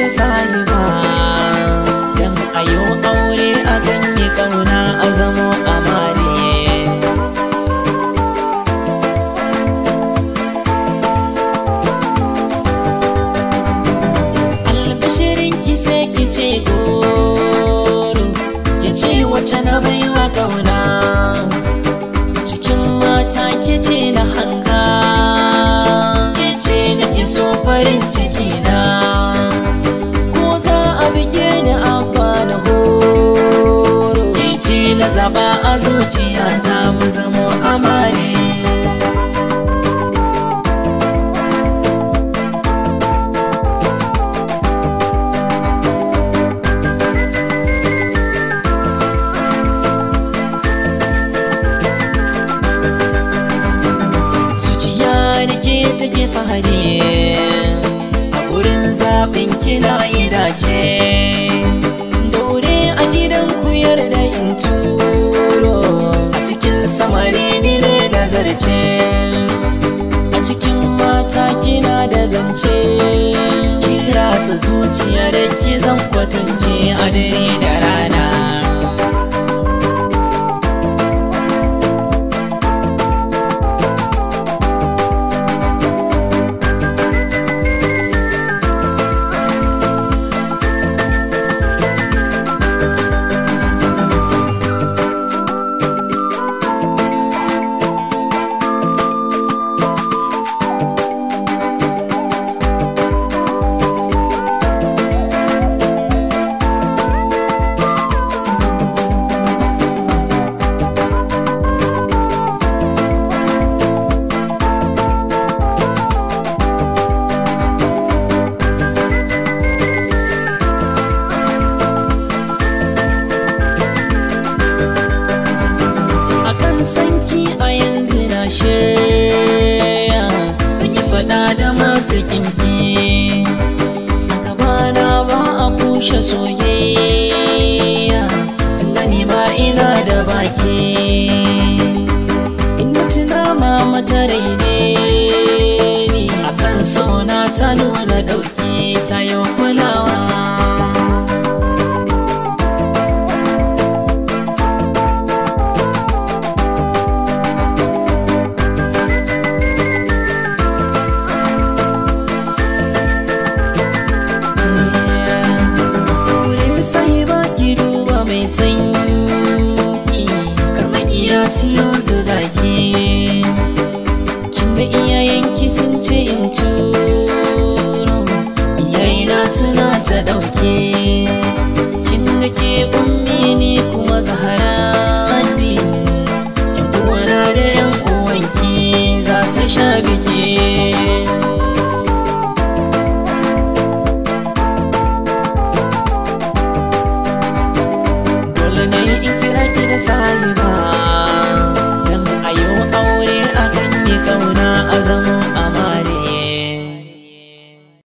da sahiba dan ayo aure a ganye kauna a zamo amare albashirin ki sai ki ce goro ki ce wace na baiwa kauna cikin mata ki ce na hanga ki ce na ki so farin ciki na ko za a bige ni abba na horo ki ce na zaba a zuciyata mu zamo amare zuciya da ke take fahari a wurin zaɓin kina yi dace daure a gidan ku yarda in turo a cikin samari ni ne da zarce a cikin mata kina da zance ki ratsa zuciya da ki zan kwatance a dare da rana akan sanki a yanzu na shirya sun yi fada da masu kinki a gabana ba a kushe soyayya tunani ma ina da baki ina tuna mama ta raine ni akan sona ta nuna dauki ta yi kulawa wurin sai ba ki duba mai sanki karmakiya siyo zugaki kin da iyayenki sun ce in turo iyayena suna ta dauke kin da ke ummi ni